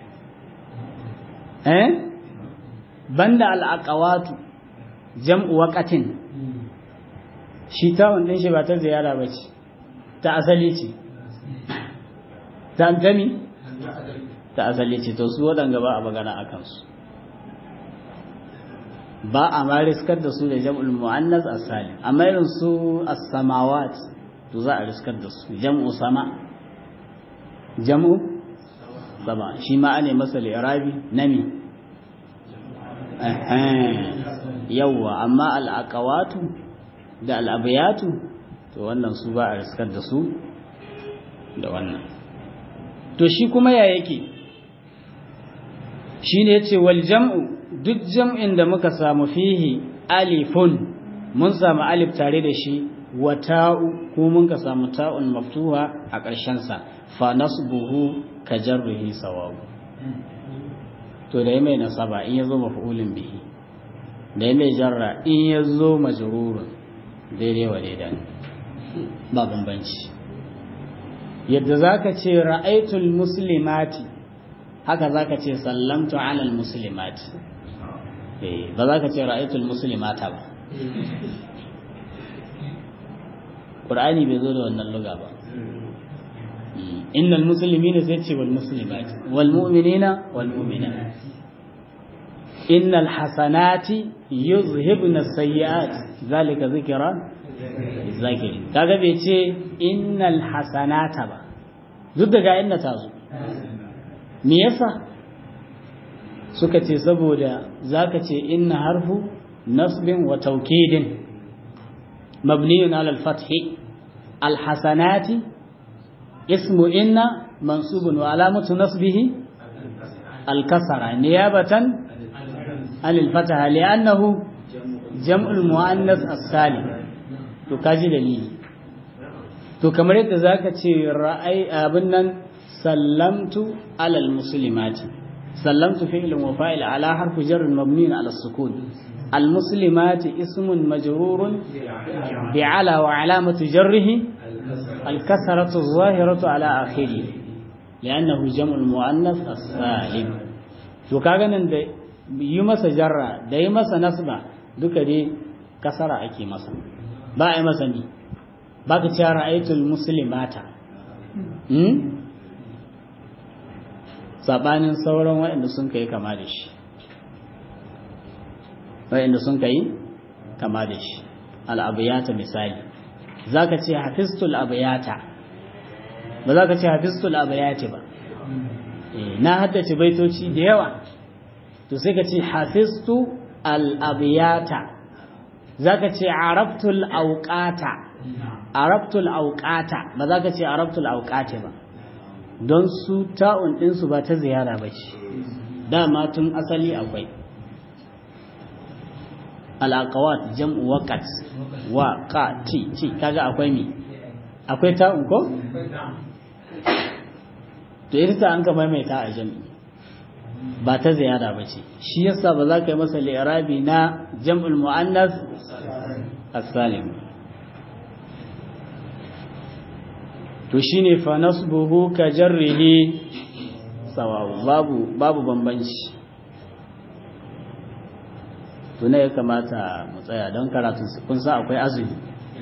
eh banda al'aqawatu jam'u waqatin shi ta'un din shi ba ta ziyara ba ce ta asali ce ta gami ta asali ce to su waɗanga ba a magana a kansu ba a ma riskar da su da jam'ul mu'annas as-salim amma irin su as-samawat to za a riskar da su jam'u sama jam'u sama shi ma ane masa li'irabi nami yawwa amma al-aqawatu da al-abiyatu to wannan su ba a riskar da su da wannan to shi kuma ya yake shine yace wal jam'u duk jam'in da muka samu fihi alifun mun samu alif tare da shi wa ta'u ko mun ka samu ta'un maftuha a ƙarshen sa fa nasbuhu ka jarrihi sawabu to da mai nasaba in yazo maf'ulin bihi da mai jarra in yazo majrurun daidai wa daidai ba bambanci yadda zaka ce ra'aitul muslimati haka zaka ce sallamtu alal muslimati ba za ka ce ra'aitul muslimata ba Qur'ani bai zo da wannan luga ba innal muslimina sai ce wal muslimati wal mu'minina wal mu'minat innal hasanati yuzhibna sayyi'at zalika zikra zakiri kaga bai ce innal hasanata ba duk daga inna ta zo me yasa suka ce saboda zaka ce inna harfu nasbin wa taukidin mabniyun ala al-fath al-hasanati ismu inna mansubun wa alamatu nasbihi al-kasra niyabatan an al-fataha li'annahu jam'ul muannas as-salim to kaji dalili to kamar yadda zaka ce ra'ai abin nan sallamtu ala al-muslimati سلمت فعل وفاعل على حرف جر مبني على السكون المسلمات اسم مجرور بعلى وعلامة جره الكسرة الظاهرة على آخره لأنه جمع المؤنث السالم to kaga nan da yi masa jarra da yi masa nasba duka dai kasara ake masa ba a yi masa ni ba ka ce ra'aitul muslimata sabanin sauran waɗanda sun kai kama da shi waɗanda sun kai kama da shi al'abiyata misali za ka ce hafistul abiyata ba za ka ce hafistul abiyati ba na haddace baitoci da yawa to sai ka ce hafistu al'abiyata za ka ce arabtul auƙata arabtul auƙata ba za ka ce arabtul auƙate ba don su ta'un ɗinsu ba ta ziyara ba ce dama tun asali akwai al'aqawat jam'u waqat wa qa ti ti kaga akwai mi akwai ta'un ko to ita an ka maimaita a jam'i ba ta ziyara ba ce shi yasa ba za ka yi masa li'irabi na jam'ul mu'annas as-salim to shine fa nasbuhu ka jarrihi sawawu babu babu bambanci tuna ya kamata mu tsaya don karatun kun sa akwai azumi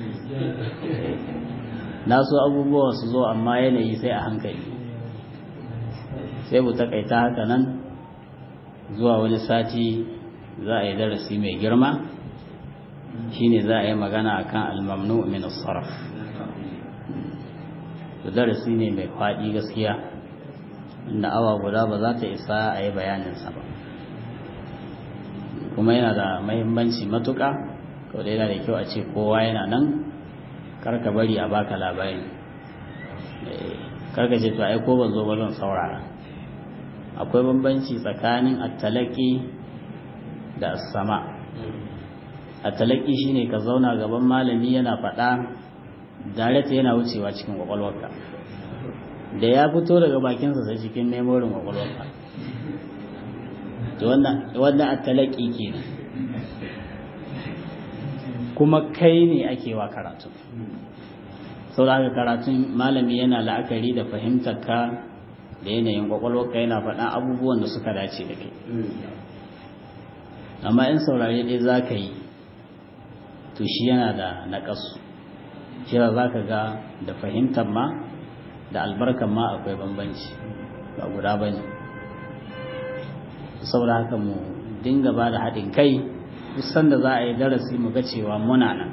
na so abubuwa su zo amma yanayi sai a hankali sai mu takaita haka nan zuwa wani sati za a yi darasi mai girma shine za a yi magana akan almamnu min as-sarf to darasi ne mai faɗi gaskiya inda awa guda ba za ta isa a yi bayaninsa ba kuma yana da mahimmanci matuƙa kawai da yana da kyau a ce kowa yana nan karka bari a baka labari karka ce to ai ko ban zo ba zan saurara akwai bambanci tsakanin attalaki da sama attalaki shine ka zauna gaban malami yana faɗa dareta yana wucewa cikin kwakwalwarka da ya fito daga bakinsa sai cikin memorin kwakwalwarka wannan attalaki kenan kuma kai ne ake wa karatu sau da haka karatun malami yana la'akari da fahimtar ka da yanayin kwakwalwarka yana faɗa abubuwan da suka dace da kai amma in saurare ɗaya za ka yi to shi yana da naƙasu shi za ka ga da fahimtar ma da albarkan ma akwai bambanci ba guda ba ne saboda haka mu dinga ba da haɗin kai duk sanda za a yi darasi mu ga cewa muna nan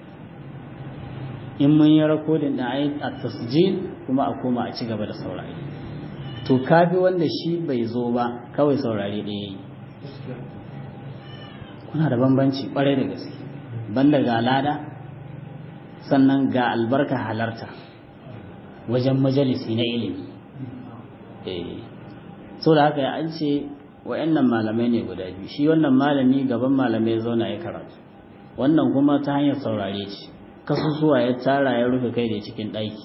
in mun yi rakodin da ayi a tasjil kuma a koma a ci gaba da saurari to kafi wanda shi bai zo ba kawai saurari ɗaya yi kuna da bambanci ƙwarai da gaske banda ga lada sannan ga albarka halarta wajen majalisi na ilimi so da haka an ce wa'annan malamai ne guda biyu shi wannan malami gaban malamai zauna ya karatu wannan kuma ta hanyar saurare ce kasusuwa ya tara ya rufe kai da cikin ɗaki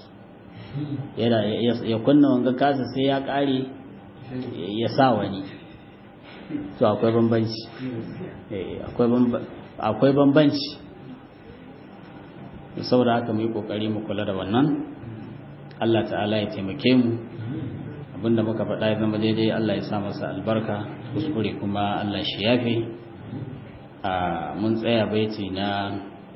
ya kunna wanga kasa sai ya ƙare ya sa wani to akwai bambanci akwai bambanci saboda haka mu yi ƙoƙari mu kula da wannan Allah ta'ala ya taimake mu abinda muka faɗa ya zama daidai Allah ya sa masa albarka kuskure kuma Allah shi yafe a mun tsaya baiti na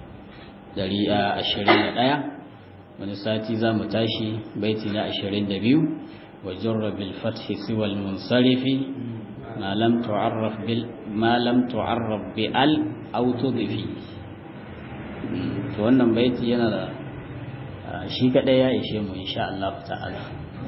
121 wani sati za mu tashi baiti na 22 wa jarra bil fathi siwa al munsarifi ma lam tu'arraf bil ma lam tu'arraf bi al aw tudfi to wannan baiti yana da shi kadai ya ishe mu insha Allah ta'ala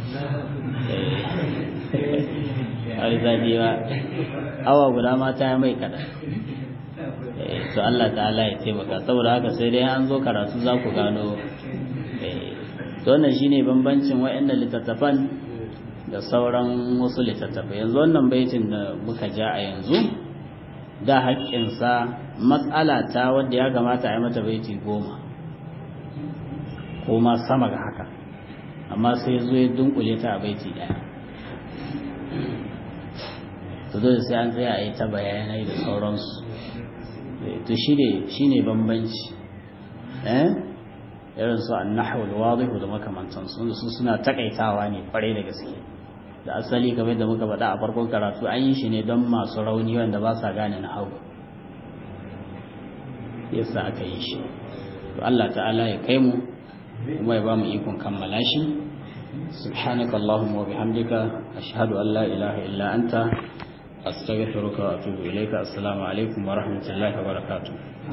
ai zafi ba awa guda mata ya mai kada to Allah ta'ala ya taimaka saboda haka sai dai an zo karatu za ku gano to wannan shine bambancin wayannan littattafan da sauran wasu littattafai yanzu wannan baitin da muka ja a yanzu da haƙƙinsa matsala ta wadda ya kamata a yi mata baiti goma ko ma sama ga haka amma sai zo ya dunkule ta a baiti daya to dole sai an tsaya a yi ta bayanai da sauransu to shi ne bambanci eh irin su annahul wadihu da makamantansu wanda su suna takaitawa ne kwarai da gaske da asali kamar da muka faɗa a farkon karatu an yi shi ne don masu rauni wanda ba sa gane na hau yasa aka yi shi to Allah ta'ala ya kai mu kuma ya ba mu ikon kammala shi subhanaka allahumma wa bihamdika ashhadu an la ilaha illa anta astaghfiruka wa atubu ilayka assalamu alaikum wa rahmatullahi wa barakatuh